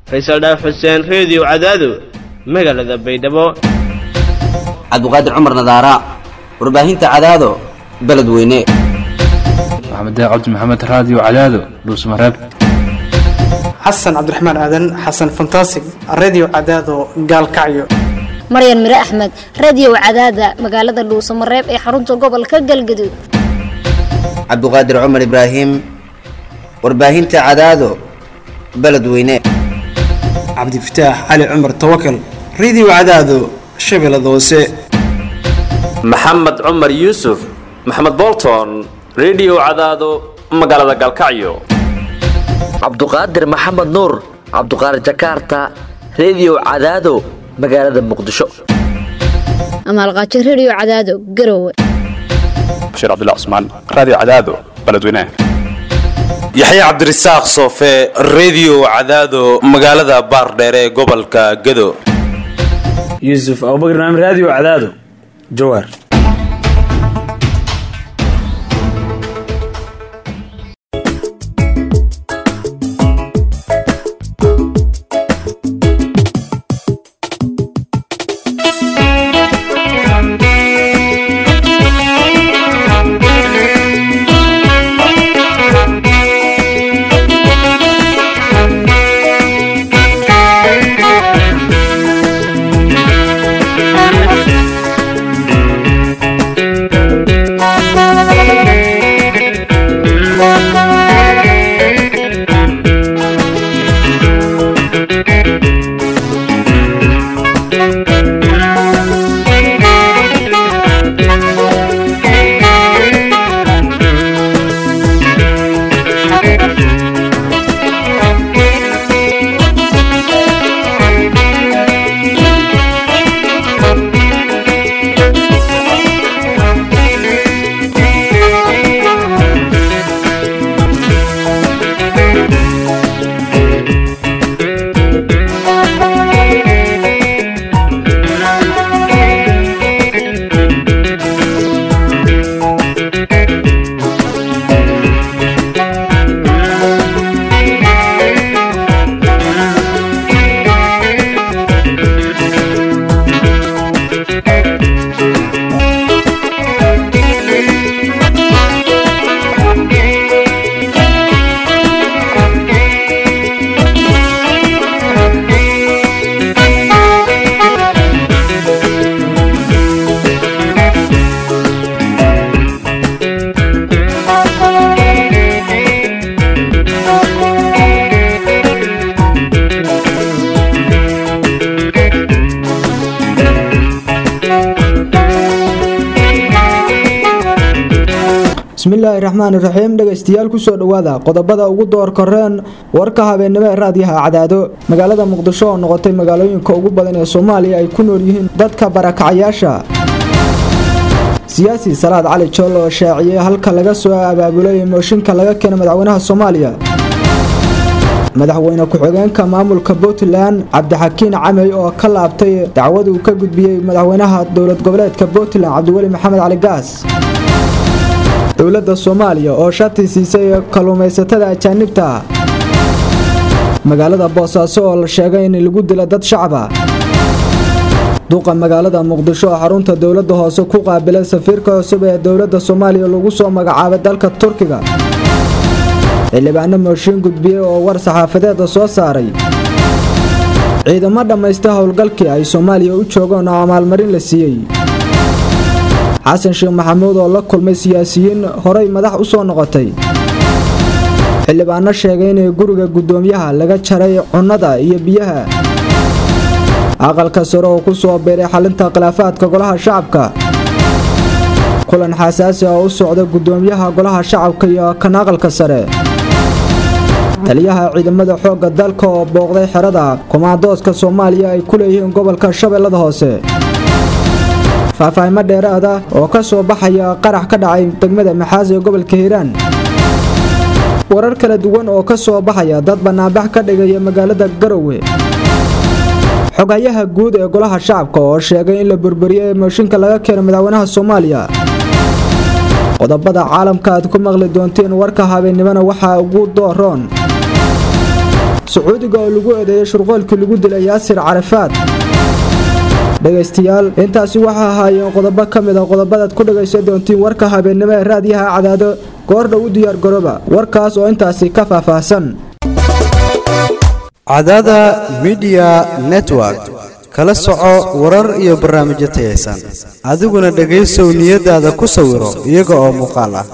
faysal dhaaf xuseen reediyo cadaado magaalada baydhabo cabdiqaadir cumar nadaara warbaahinta cadaado beledweyne maxamed cabdi maxamed raadiyo cadaado dhuusmareeb xasan cabdiraxmaan aadan xasan fantasig redio cadaado gaalkacyo maryan mire axmed radiyow cadaada magaalada dhuusamareeb ee xarunta gobolka galgaduud cabdiqaadir cumar ibraahim warbaahinta cadaado beledweyne cabdifataax cali cumar tawakal redio cadaado shabeellada hoose maxamed cumar yuusuf maxamed bolton redio cadaado magaalada galkacyo cabduqaadir maxamed nuur cabduqaadir jakarta redio cadaado magaalada muqdisho amaalqaajo rediyo cadaado garowe bashiir cabdilla cusmaan raadiyo cadaado beledweynaha yaxya cabdirasaaq soofe redio cadaado magaalada baardheere ee gobolka gado yuusuf abubakr naam raadiyo cadaado jawaar bismillaahi raxmaan iraxiim dhegaystayaal kusoo dhowaada qodobada ugu door koreen warka habeennimo ee raadiyaha cadaado magaalada muqdisho oo noqotay magaalooyinka ugu badan ee soomaaliya ay ku nool yihiin dadka barakacyaasha siyaasi salaad cali jool oo shaaciyey halka laga soo abaabulay mooshinka laga keena madaxweynaha soomaaliya madaxweyne ku-xigeenka maamulka puntland cabdixakiin camey oo ka laabtay dacwad uu ka gudbiyey madaxweynaha dowlad goboleedka puntland cabdiweli maxamed cali gaas dowladda soomaaliya oo shati siisay kalluumaysatada ajaanibta magaalada boosaaso oo la sheegay in lagu dila dad shacaba duqa magaalada muqdisho oo xarunta dowladda hoose ku qaabilay safiirka cusub ee dowladda soomaaliya lagu soo magacaabay dalka turkiga xildhibaano mooshiin gudbiyey oo war saxaafadeeda soo saaray ciidamo dhammaysta howlgalkii ay soomaaliya u joogaan oo amaalmarin la siiyey xasan sheekh maxamuud oo la kulmay siyaasiyiin horay madax u soo noqotay xildhibaano sheegay inay guriga guddoomiyaha laga jaray cunnada iyo biyaha aqalka sare oo ku soo biiray xalinta khilaafaadka golaha shacabka kulan xasaasi oo u socda guddoomiyaha golaha shacabka iyo kan aqalka sare taliyaha ciidamada xoogga dalka oo booqday xerada kumaandooska soomaaliya ay ku leeyihiin gobolka shabeellada hoose faahfaahimo dheeraada oo ka soo baxaya qarax ka dhacay degmada maxaas ee gobolka hiiraan warar kala duwan oo ka soo baxaya dad bannaanbax ka dhigaya magaalada garowe xogayaha guud ee golaha shacabka oo sheegay in la burburiyey mooshinka laga keeno madaxweynaha soomaaliya qodobada caalamka aad ku maqli doonteen warka habeennimona waxaa ugu dooroon sacuudiga oo lagu eedeeyay shurqoolkii lagu dilay yaasir carafaad dhegaystayaal intaasi waxaa ahaayeen qodobo ka mid a qodobadaad ku dhagaysan doontiin warka habeennimo ee raadiyaha cadaado goordhow u diyaar garooba warkaas oo intaasi ka faahfaahsan cadaada midiya network kala soco warar iyo barnaamijyo tayaysan adiguna dhegaysow niyadaada ku sawiro iyaga oo muuqaal ah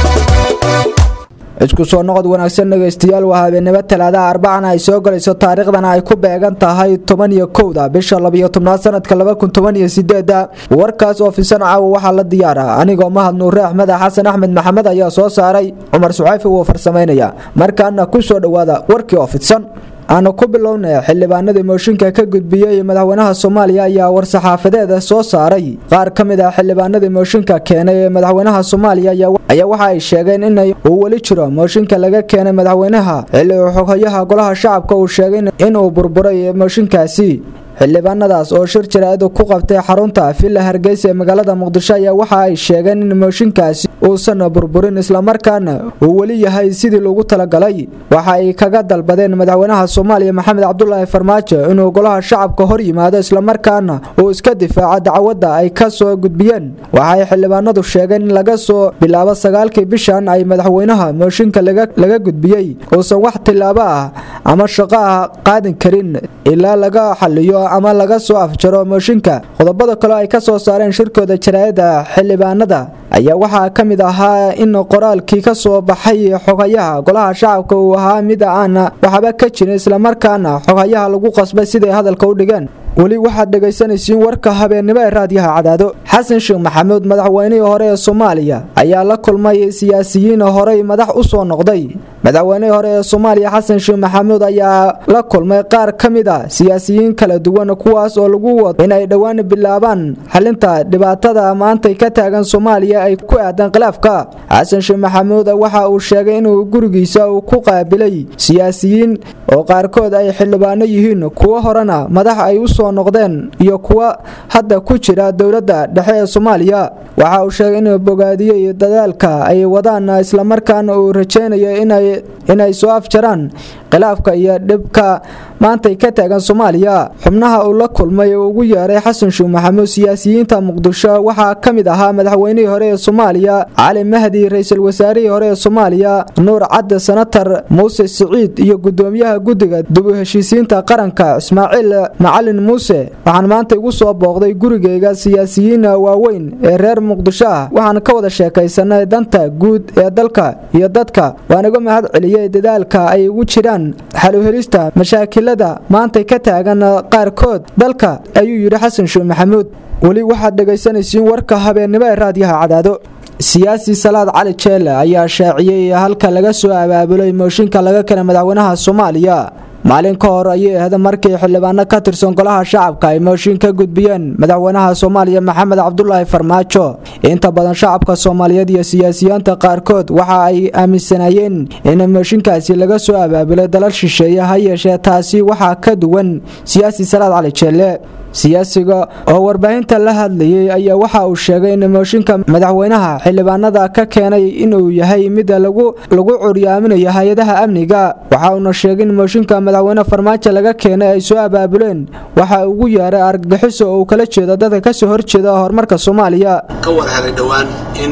isku soo noqod wanaagsan dhegaystayaal waa habeenimo talaadaha arbacana ay soo galayso taariikhdana ay ku beegan tahay toban iyo kowda bisha labiyo tobnaad sanadka laba kun toban iyo sideeda warkaas oo fisan caawa waxaa la diyaara anigoo mahad nuure axmed xasan axmed maxamed ayaa soo saaray cumar sucayfi wuu farsamaynaya markaana ku soo dhowaada warkii oo fidsan aanu ku bilownay xildhibaanadii mooshinka ka gudbiyey madaxweynaha soomaaliya ayaa war-saxaafadeeda soo saaray qaar ka mid ah xildhibaanadii mooshinka keenay ee madaxweynaha soomaaliya ayaa waxa ay sheegeen in uu weli jiro mooshinka laga keenay madaxweynaha xilli uu xoghayaha golaha shacabka uu sheegay inuu burburay mooshinkaasi xildhibaanadaas oo shir jaraa'id ku qabtay xarunta villa hargeysa ee magaalada muqdisho ayaa waxa ay sheegeen in mooshinkaasi uusan burburin islamarkaana uu weli yahay sidii loogu talagalay waxa ay kaga dalbadeen madaxweynaha soomaaliya maxamed cabdulaahi farmaajo inuu golaha shacabka hor yimaado islamarkaana uu iska difaaco dacwadda ay ka soo gudbiyeen waxaay xildhibaanadu sheegeen in laga soo bilaabo sagaalkii bishan ay madaxweynaha mooshinka laga gudbiyey uusan wax tilaabo ah ama shaqo ah qaadin karin ilaa laga xaliyo ama laga soo afjaro mooshinka qodobada kale ay ka soo saareen shirkooda jaraa'ida xildhibaanada ayaa waxaa ka mid ahaa in qoraalkii ka soo baxay xoghayaha golaha shacabka uu ahaa mid aan waxba ka jirin islamarkaana xoghayaha lagu qasbay siday hadalka u dhigeen weli waxaad dhegaysanaysiin warka habeennimo ee raadiyaha cadaado xasan sheekh maxamuud madaxweynihii hore ee soomaaliya ayaa la kulmay siyaasiyiin horey madax u soo noqday madaxweynihii hore ee soomaaliya xasan sheekh maxamuud ayaa la kulmay qaar ka mid a siyaasiyiin kala duwan kuwaas oo lagu wado inay dhowaan bilaabaan xalinta dhibaatada maantay ka taagan soomaaliya ay ku aadan khilaafka xasan sheekh maxamuud waxa uu sheegay inuu gurigiisa uu ku qaabilay siyaasiyiin oo qaarkood ay xildhibaano yihiin kuwo horena madax ay u soo noqdeen iyo kuwa hadda ku jira dowladda dhexe ee soomaaliya waxa uu sheegay inuu bogaadiyey dadaalka ay wadaan islamarkaana uu rajaynayo inay soo afjaraan khilaafka iyo dhibka maantay ka taagan soomaaliya xubnaha uu la kulmay uu ugu yeeray xasan sheekh maxamuud siyaasiyiinta muqdisho waxaa ka mid ahaa madaxweynihii hore ee soomaaliya cali mahdi ra-iisul wasaarihii hore ee soomaaliya nuur cadde senatar muuse siciid iyo gudoomiyaha guddiga dib u heshiisiinta qaranka ismaaciil macalin muuse waxaan maanta igu soo booqday gurigayga siyaasiyiin waaweyn ee reer muqdisho ah waxaan ka wada sheekaysanay danta guud ee dalka iyo dadka waan iga mahad celiyey dadaalka ay ugu jiraan xaluhelista mashaakilada maantay ka taagan qaarkood dalka ayuu yidhi xasan sheekh maxamuud weli waxaad dhegaysanaysiin warka habeennimo ee raadiyaha cadaado siyaasi salaad cali jeele ayaa shaaciyey halka laga soo abaabulay mooshinka laga keenay madaxweynaha soomaaliya maalin ka hor ayay ahayd markii xildhibaano ka tirsan golaha shacabka ay mooshin ka gudbiyeen madaxweynaha soomaaliya maxamed cabdulaahi farmaajo inta badan shacabka soomaaliyeed iyo siyaasiyiinta qaarkood waxa ay aaminsanayeen in mooshinkaasi laga soo abaabulay dalal shisheeye ha yeeshee taasi waxaa ka duwan siyaasi salaad cali jeelle siyaasiga oo warbaahinta la hadlayay ayaa waxa uu sheegay in mooshinka madaxweynaha xildhibaanada ka keenay inuu yahay mid lagu curyaaminayo hay-adaha amniga waxa uuna sheegay in mooshinka madaxweyne farmaajo laga keenay ay soo abaabuleen waxa ugu yeeray argagixiso oo uu kala jeedo dadka kasoo horjeeda horumarka soomaaliya ka war helay dhowaan in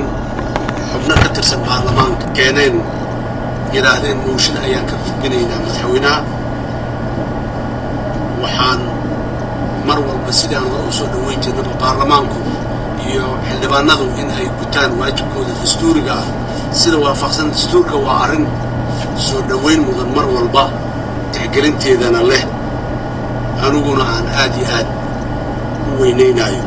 xubno ka tirsan baarlamaanka keeneen yidhaahdeen mooshin ayaan ka fidinaynaa madaxweynaha waxaan mar walba sidaan hore u soo dhoweyn jirnaba baarlamaanku iyo xildhibaanadu in ay gutaan waajibkooda dastuuriga ah sida waafaqsan dastuurka waa arrin soo dhoweyn mudan mar walba tixgelinteedana leh aniguna aan aad iyo aad u weynaynaayo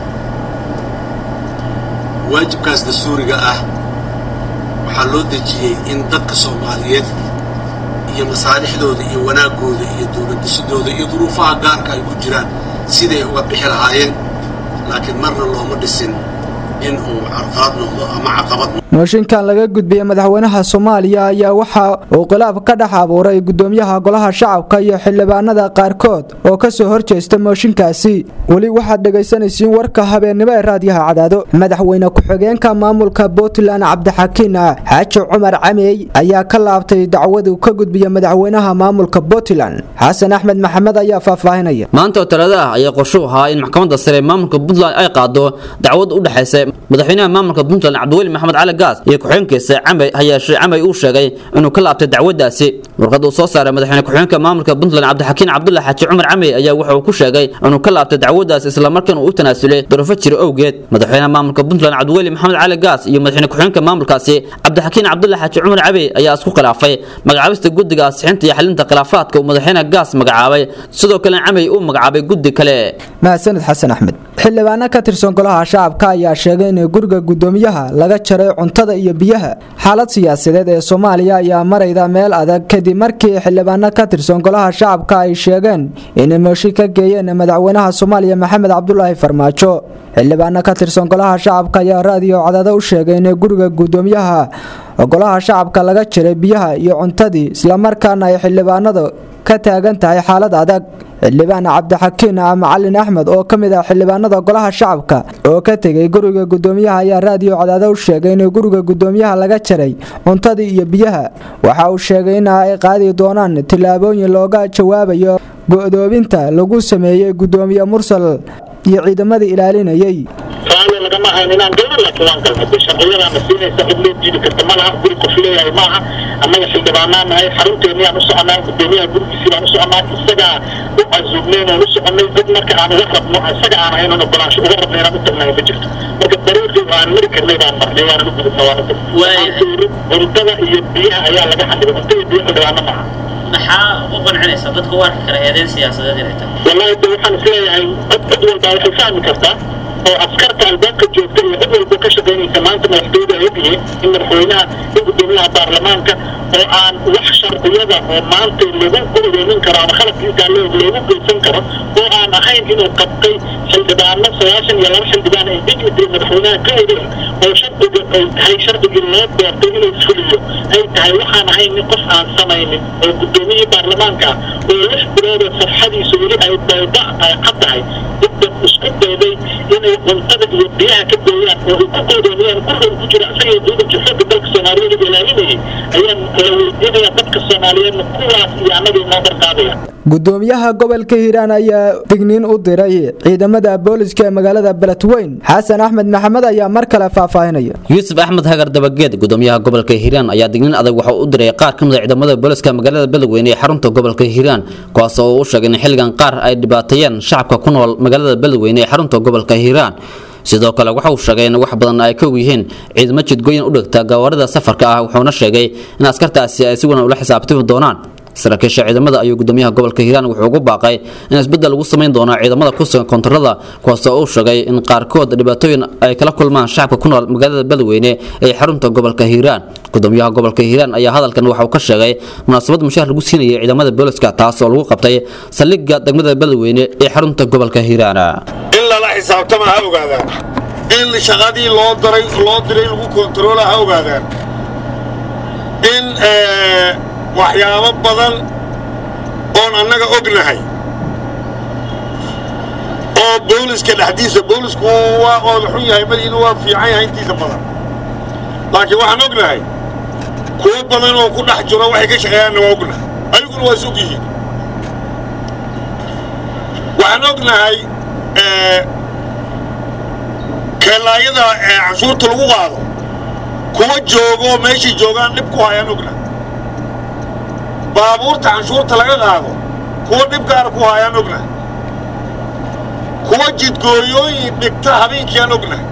waajibkaas dastuuriga ah waxaa loo dejiyey in dadka soomaaliyeed iyo masaalixdooda iyo wanaaggooda iyo dowladdisidooda iyo duruufaha gaarka ay ku jiraan siday uga bixi lahaayeen laakiin marna looma dhisin in uu carqalad noqdo ama caqabad mooshinkan laga gudbiyey madaxweynaha soomaaliya ayaa waxa uu khilaaf ka dhex abuuray gudoomiyaha golaha shacabka iyo xildhibaanada qaarkood oo kasoo horjeesta mooshinkaasi weli waxaad dhegaysanaysiin warka habeennimo ee raadiyaha cadaado madaxweyne ku-xigeenka maamulka puntland cabdixakiin xaaji cumar camey ayaa ka laabtay dacwadu ka gudbiya madaxweynaha maamulka puntland xasan axmed maxamed ayaa faahfaahinaya maanta oo talaado ah ayaa qorshuhu ahaa in maxkamadda sare ee maamulka puntland ay qaado dacwad u dhexaysa madaxweynaha maamulka puntland cabdiweli maxamed cali gaas iyo ku-xigeenkiisa camey hayeeshee camey uu sheegay inuu ka laabtay dacwadaasi warqad uu soo saaray madaxweyne ku-xigeenka maamulka puntland cabdixakiin cabdulla xaaji cumar camey ayaa waxa uu ku sheegay inuu ka laabtay dacwadaas islamarkaana uu u tanaasulay duruufo jira owgeed madaxweynaha maamulka puntland cabdiweli maxamed cali gaas iyo madaxweyne ku-xigeenka maamulkaasi cabdixakiin cabdulla xaaji cumar camey ayaa isku khilaafay magacaabista guddiga asixinta iyo xalinta khilaafaadka uu madaxweyne gaas magacaabay sidoo kale camey uu magacaabay guddi kale mahadsanid xasan axmed xildhibaano ka tirsan golaha shacabka ayaa sheegay in guriga gudoomiyaha laga jaray cuntada iyo biyaha xaalad siyaasadeed ee soomaaliya ayaa marayda meel adag kadib markii xildhibaano ka tirsan golaha shacabka ay sheegeen inay mooshin ka geeyeen madaxweynaha soomaaliya maxamed cabdulaahi farmaajo xildhibaano ka tirsan golaha shacabka ayaa raadiyo cadaado u sheegay in guriga gudoomiyaha golaha shacabka laga jaray biyaha iyo cuntadii islamarkaana ay xildhibaanada ka taagan tahay xaalad adag xildhibaan cabdixakiin macalin axmed oo ka mid ah xildhibaanada golaha shacabka oo ka tegay guriga gudoomiyaha ayaa raadiyo cadaado u sheegay in guriga gudoomiyaha laga jaray cuntadii iyo biyaha waxa uu sheegay in ay qaadi doonaan tillaabooyin looga jawaabayo go'doobinta lagu sameeyey gudoomiye mursal iyo ciidamadii ilaalinayay raalli lagama hayn inaan galno laakiin waan galnay de sharciyadaana siinaysa cid loo diidi karta ma laha guri qof leeyahay maaha annaga xildhibaanaa nahay xarunteenniyaan u soconaa gudoomiyaha gurigiisii baan u soconaa isagaa u casuubnayn oon u soconay dad marka aan uga rabno isaga aan ahayn oon ogolaansho uga rabna inaan u tagnahay ma jirto marka dariiqii aan mari karnay baan marnay waanan u gudubna waana tag cuntada iyo biyaha ayaa laga xadhibay cunta iyo biyo xildhibaano maaha maxaa u qancinaysa dadka u arki kara eedeyn siyaasadeed inay tahay wallahi de waxaan isleeyahay cod cid walbaa waxay fahmi kartaa oo askarta albaabka joogta iyo cid walba ka shaqaynaysa maanta madaxtooyada ay ogyihiin in madaxweynaha in gudoomiyaha baarlamaanka oo aan wax sharciyada oo maanta lagu gurigeynin karo ama khalafka intaa leeg loogu geysan karo oo aan ahayn inuu qabtay xildhibaano sagaashan iyo laba xildhibaan ay dignity madaxweynaha ka wariya oo sharciga ay tahay sharcigii loo doortay inuu fuliyo ay tahay waxaan ahayn nin qof aan samaynin oo gudoomiyihii baarlamaanka ah oo lix bilood oo safxadiisa weli ay bayda ay cad tahay dad isku dayday inay cuntada iyo biyaha ka gooyaan oo ay ku goodoomiyaan gurigan ku jira isaga iyo ciidanka xooga dalka soomaaliyeed ee ilaalinayay ayaan kala weydiinaya dadka soomaaliyeedna kuwaas iyo annaga inoo barqaadaya gudoomiyaha gobolka hiiraan ayaa digniin u diray ciidamada booliska ee magaalada beledweyn xasan axmed maxamed ayaa mar kale faahfaahinaya yuusuf axmed hagar dabageed gudoomiyaha gobolka hiiraan ayaa digniin adag waxa u diray qaar ka mid a ciidamada booliska magaalada beledweyne ee xarunta gobolka hiiraan kuwaas oo uu sheegay in xilligan qaar ay dhibaateeyeen shacabka ku nool magaalada beledweyne ee xarunta gobolka hiiraan sidoo kale waxa uu sheegay in wax badan ay ka og yihiin ciidamo jidgooyin u dhigta gawaarida safarka ah wuxuuna sheegay in askartaasi ay si wanan ula xisaabtami doonaan saraakiisha ciidamada ayuu gudoomiyaha gobolka hiiraan wuxuu ugu baaqay in isbedel lagu samayn doono ciidamada ku sugan koontarada kuwaasoo uu sheegay in qaarkood dhibaatooyin ay kala kulmaan shacabka ku nool magaalada beledweyne ee xarunta gobolka hiiraan gudoomiyaha gobolka hiiraan ayaa hadalkan waxa uu ka sheegay munaasabad mushaar lagu siinayay ciidamada booliska taas oo lagu qabtay saldhigga degmada beledweyne ee xarunta gobolka hiiraan in lala xisaabtama ha ogaadaan in shaqadii loo daray loo diray lagu kontaroola ha ogaadaan in waxyaabo badan oon annaga ognahay oo booliska dhexdiisa boolisku waa ooda xun yahay madiina waa fiican yahay intiisa badan laakiin waxaan ognahay kuwo badan oo ku dhex jiro waxay ka shaqeeyaanna waa ognahay ayaguna waa is og yihiin waxaan ognahay keelaayada canshuurta lagu qaado kuwa joogo meeshay joogaan dhib ku hayaan ognahay baabuurta canshuurta laga qaado kuwa dhib gaara ku hayaan ognahay kuwa jidgooyooyin dhigta habeenkiiaan ognahay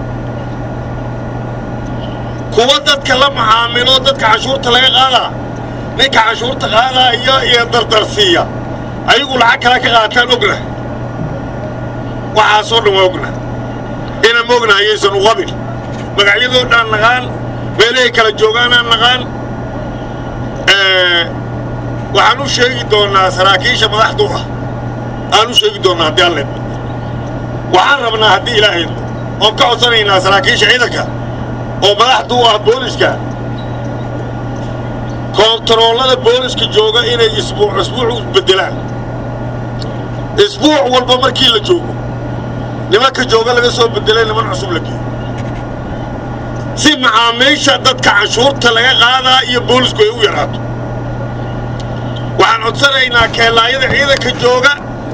kuwa dadka la macaamilo dadka canshuurta laga qaadaa ninka canshuurta qaadaa iyo iyo dardarsiiya ayagu lacag kale ka qaataan ognahay waxaasoo dhan waa ognahay inaan ma ognahay ayaysan u qabin magacyadoo dhan naqaan meelahay kala joogaanaan naqaan waxaan u sheegi doonnaa saraakiisha madaxdu ah aan u sheegi doonnaa haddii alle waxaan rabnaa haddii ilaahay oon ka codsanaynaa saraakiisha ciidanka oo madaxdu u ah booliska koontaroolada booliska jooga inay isbuuc isbuuc u beddelaan isbuuc walba markii la joogo nimanka jooga laga soo beddelay niman cusub la geeyo si macaamiisha dadka canshuurta laga qaadaa iyo boolisku ay u yaraato waxaan codsanaynaa keellaayada ciidanka jooga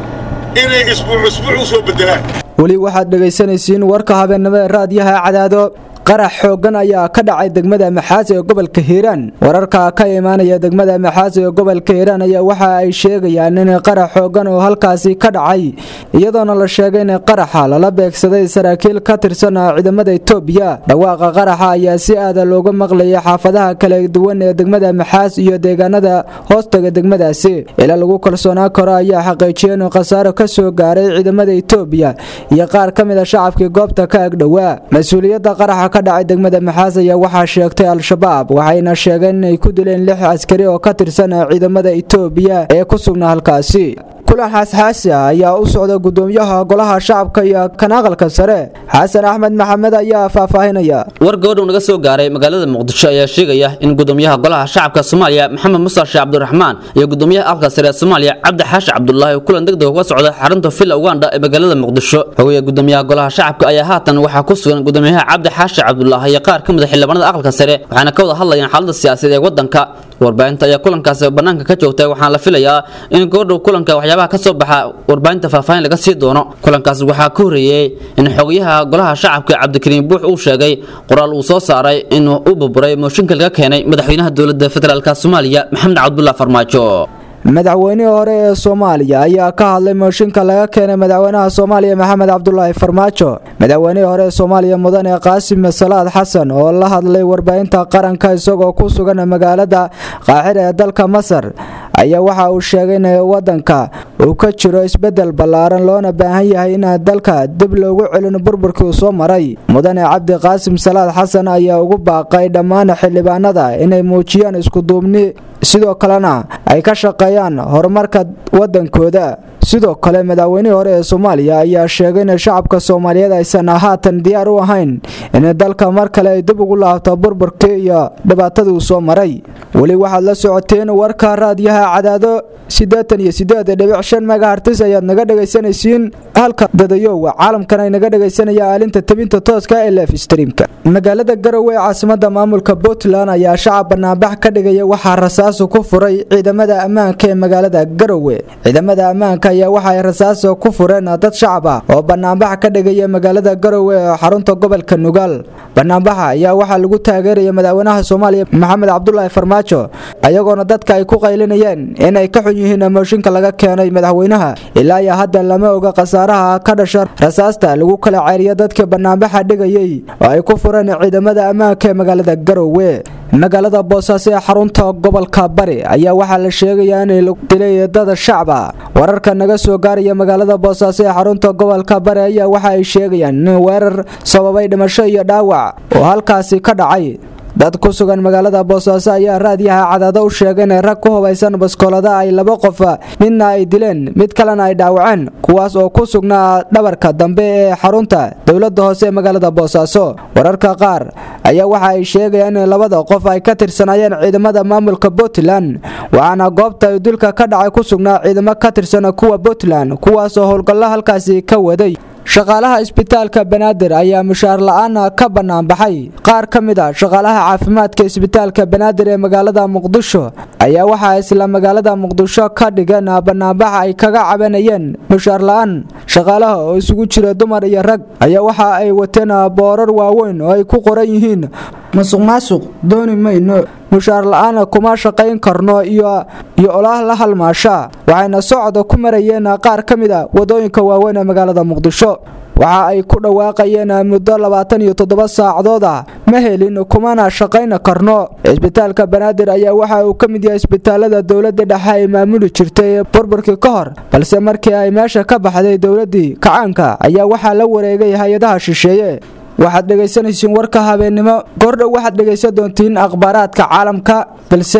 inay isbuuc isbuuc u soo beddelaan weli waxaad dhegaysanaysiin warka habeennimo ee raadiyaha cadaado qarax xooggan ayaa ka dhacay degmada maxaas ee gobolka hiiraan wararka ka imaanaya degmada maxaas ee gobolka hiiraan ayaa waxa ay sheegayaan in qarax xooggan oo halkaasi ka dhacay iyadoona la sheegay in qaraxa lala beegsaday saraakiil ka tirsan ciidamada itoobiya dhawaaqa qaraxa ayaa si aada looga maqlayay xaafadaha kala duwan ee degmada maxaas iyo deegaanada hoostaga degmadaasi ilaa lagu kalsoonaan karo ayaa xaqiijiyay inuu khasaaro ka soo gaaray ciidamada itoobiya iyo qaar ka mid a shacabkii goobta ka agdhowaa mas-uuliyadda qaraxa ka dhacay degmada maxaas ayaa waxaa sheegtay al-shabaab waxayna sheegeen inay ku dileen lix askari oo ka tirsan ciidamada itoobiya ee ku sugnaa halkaasi kulan xaasxaasi ah ayaa u socda gudoomiyaha golaha shacabka iyo kan aqalka sare xasan axmed maxamed ayaa faahfaahinaya war gabadhu naga soo gaaray magaalada muqdisho ayaa sheegaya in gudoomiyaha golaha shacabka soomaaliya maxamed musa sheekh cabdiraxmaan iyo gudoomiyaha aqalka sare ee soomaaliya cabdi xaashi cabdulaahi kulan degdeg uga socda xarunta villa uganda ee magaalada muqdisho hogaya gudoomiyaha golaha shacabka ayaa haatan waxaa ku sugan gudoomiyaha cabdi xaashi cabdulaahi iyo qaar ka mid a xildhibaanada aqalka sare waxaana ka wada hadlayaan xaalada siyaasadeed ee wadanka warbaahinta ayaa kulankaasi bannaanka ka joogtay waxaana la filayaa in goordhow kulanka waxyaabaha ka soo baxa warbaahinta faahfaahin laga sii doono kulankaas waxaa ka horreeyey in xogayaha golaha shacabka cabdikariim buux uu sheegay qoraal uu soo saaray inuu u burburay mooshinka laga keenay madaxweynaha dowladda federaalk soomaaliya maxamed cabdulah farmaajo madaxweynihii hore ee soomaaliya ayaa ka hadlay mooshinka laga keenay madaxweynaha soomaaliya maxamed cabdulaahi farmaajo madaxweynihii hore ee soomaaliya mudane qaasim salaad xasan oo la hadlay warbaahinta qaranka isagoo ku sugan magaalada qaaxir ee dalka masar ayaa waxa uu sheegay in wadanka uu ka jiro isbedel ballaaran loona baahan yahay in dalka dib loogu celin burburkii uu soo maray mudane cabdi qaasim salaad xasan ayaa ugu baaqay dhammaan xildhibaanada inay muujiyaan iskuduubni sidoo kalena ay ka shaqeeyaan horumarka wadankooda sidoo kale madaxweynihii hore ee soomaaliya ayaa sheegay in shacabka soomaaliyeed aysan haatan diyaar u ahayn in dalka mar kale ay dib ugu laabto burburkii iyo dhibaatadii uu soo maray weli waxaad la socoteen warka raadiyaha cadaado siddeetan iyo siddeed dhibic shan megahartis ayaad naga dhegaysanaysiin halka dadayowa caalamkan ay naga dhegaysanayaan aalinta tabinta tooska ee lef streamka magaalada garowe ee caasimada maamulka puntland ayaa shacab banaanbax ka dhigaya waxaa rasaasu ku furay ciidamada ammaanka ee magaalada garowe ciidamada ammaanka ayaa waxa ay rasaaso ku fureen dad shacab ah oo banaanbax ka dhigaya magaalada garowe ee xarunta gobolka nugaal banaanbaxa ayaa waxaa lagu taageeraya madaxweynaha soomaaliya maxamed cabdulaahi farmaajo ayagoona dadka ay ku qaylinayeen inay ka xun yihiin mooshinka laga keenay madaxweynaha ilaa iyo hadda lama oga khasaaraha ka dhasha rasaasta lagu kala ceeriya dadka banaanbaxa dhigayay oo ay ku fureen ciidamada ammaanka ee magaalada garowe magaalada boosaaso ee xarunta gobolka bari ayaa waxaa la sheegayaa inay dilay dada shacba wararka naga soo gaaraya magaalada boosaaso ee xarunta gobolka bari ayaa waxa ay sheegayaan in weerar sababay dhimasho iyo dhaawac oo halkaasi ka dhacay dad ku sugan magaalada boosaaso ayaa raadiyaha cadaado u sheegay inay rag ku hubaysan baskoolada ay laba qof midna ay dileen mid kalena ay dhaawaceen kuwaas oo ku sugnaa dhabarka dambe ee xarunta dowladda hoose ee magaalada boosaaso wararka qaar ayaa waxa ay sheegayaan in labada qof ay ka tirsanaayeen ciidamada maamulka puntland waxaana goobta dilka ka dhacay ku sugnaa ciidamo ka tirsan kuwa puntland kuwaasoo howlgallo halkaasi ka waday shaqaalaha isbitaalka banaadir ayaa mushaar la-aan ka banaanbaxay qaar ka mid a shaqaalaha caafimaadka isbitaalka banaadir ee magaalada muqdisho ayaa waxaa isla magaalada muqdisho ka dhigan banaanbaxa ay kaga cabanayeen mushaar la-aan shaqaalaha oo isugu jira dumar iyo rag ayaa waxa ay wateen boorar waaweyn oo ay ku qoran yihiin masuq maasuq dooni mayno mushaar la-aan kuma shaqayn karno iyo iyo olaah la halmaasha waxayna socda ku marayeen qaar ka mid a wadooyinka waaweyn ee magaalada muqdisho waxa ay ku dhawaaqayeen muddo labaatan iyo toddoba saacadood ah ma helin kumana shaqayn karno cisbitaalka banaadir ayaa waxa uu ka mid yahay isbitaalada dowladda dhexe ay maamuli jirtay burburkii ka hor balse markii ay meesha ka baxday dowladdii kacaanka ayaa waxaa la wareegay hay-adaha shisheeye waxaad dhegaysanaysiin warka habeennimo goordhow waxaad dhegaysan doontiin akhbaaraadka caalamka balse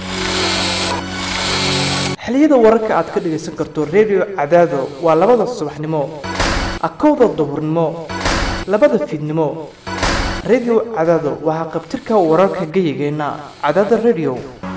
xiliyada wararka aad ka dhegaysan karto redio cadaado waa labada subaxnimo akowda duhurnimo labada fiidnimo redio cadaado waxaa qabtirka wararka geyigeenna cadaada redio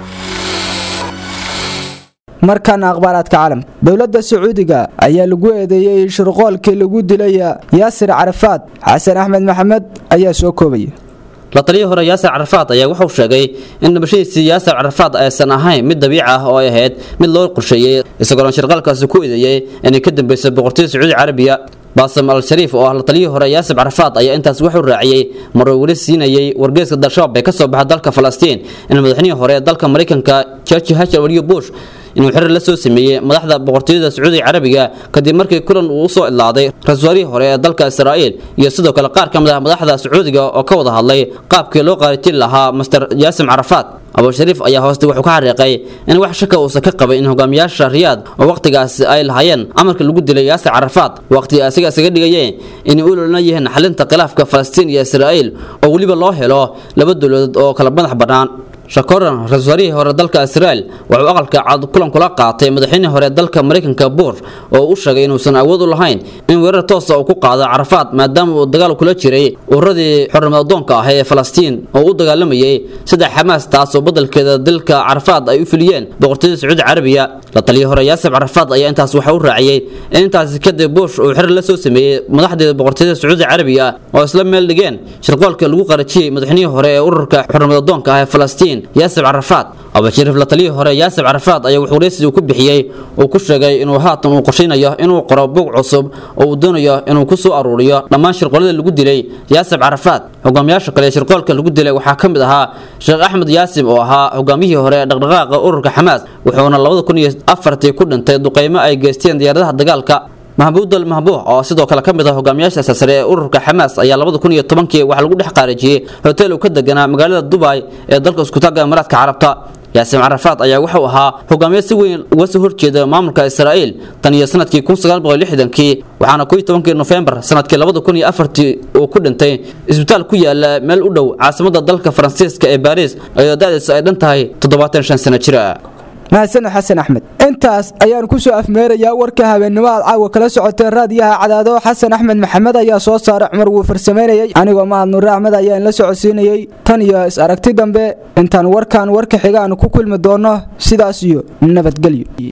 markaana akhbaaraadka caalamka dowladda sacuudiga ayaa lagu eedeeyey shirqoolkii lagu dilay yaasir carafaad xasan axmed maxamed ayaa soo koobaya la taliyii hore yaasir carafaad ayaa wuxuu sheegay in dhimashadiisii yaasir carafaad aysan ahayn mid dabiici ah oo ay ahayd mid loo qorsheeyey isagoona shirqaalkaasi ku eedeeyey inay ka dambeysay boqortooyada sacuudi carabiya baasam al shariif oo ah la taliyii hore yaasib carafaad ayaa intaas wuxuu raaciyey maruu weli siinayey wargeeska dalshabaab ee ka soo baxa dalka falastiin in madaxnihii hore ee dalka maraykanka george hashar waliyo bush inuu xirir la soo sameeyey madaxda boqortooyada sacuudiga carabiga kadib markii kulan uu usoo idlaaday ra-iisul wasaarihii hore ee dalka israa'iil iyo sidoo kale qaar ka mid ah madaxda sacuudiga oo ka wada hadlay qaabkii loo qaaritin lahaa master jaasim carafaad abushariif ayaa hooste wuxuu ka xariiqay in wax shaka uusan ka qabay in hogaamiyaasha riyaad oo wakhtigaasi ay lahaayeen amarka lagu dilay yaasir carafaad waqti asiga isaga dhigayeen inay u lolna yihiin xalinta khilaafka falastiin iyo israa'iil oo weliba loo helo laba dowladood oo kala madax bannaan shakoran ra-isul wasaarihii hore dalka israel wuxuu aqalka cad kulan kula qaatay madaxweynihii hore dalka maraykanka buur oo u sheegay inuusan awood u lahayn in weerar toosa uu ku qaado carafaad maadaama uu dagaal kula jiray ururadii xornimo adoonka ah ee falastiin oo u dagaalamayay sida xamaas taasoo badalkeeda dalka carafaad ay u filiyeen boqortooyada sacuudi carabiya la taliyii hore yaasib carafaad ayaa intaas waxa u raaciyey in intaasi kadib bush uu xir la soo sameeyey madaxdeeda boqortooyada sacuudi carabiya oo isla meel dhigeen shirqoolka lagu qarajiyey madaxweynihii hore ee ururka xornimo adoonka ah ee falastiin yaasib carafaad abashariif la taliyii hore yaasib carafaad ayaa wuxuu wareysi ku bixiyey uu ku sheegay inuu haatan uu qorshaynayo inuu qoro bog cusub oo uu doonayo inuu ku soo aruuriyo dhammaan shirqoolada lagu dilay yaasib carafaad hogaamiyaasha kale ee shirqoolka lagu dilay waxaa ka mid ahaa sheekh axmed yaasim oo ahaa hogaamiyihii hore ee dhaqdhaqaaqa ururka xamaas wuxuuna labada kun iyo afartii ku dhintay duqeymo ay geysteen diyaaradaha dagaalka mahbuudal mahbuux oo sidoo kale ka mid ah hogaamiyaasha sare ee ururka xamaas ayaa labada kun iyo tobankii waxaa lagu dhex qaarijiyey hotel uu ka deganaa magaalada dubai ee dalka iskutaagga imaaraadka carabta yaasiim carafaad ayaa wuxuu ahaa hogaamiye si weyn uga soo horjeeda maamulka israa'iil tan iyo sanadkii kun sagaal boqol lixdankii waxaana koo iyo tobankii nofembar sanadkii labada kun iyo afartii uu ku dhintay isbitaal ku yaala meel u dhow caasimada dalka faransiiska ee baariis ayadoo da-diisu ay dhan tahay toddobaatan shan sano jira mahadsaned xasan axmed intaas ayaan ku soo afmeerayaa warka habeennimo aad caawa kala socotee raadiyaha cadaado xasan axmed maxamed ayaa soo saaray cumar wuu farsamaynayay anigoo mahad nuure axmed ayaan la socodsiinayey tan iyo is aragti dambe intaan warkan warka xiga aan ku kulmi doonno sidaas iyo nabadgelyo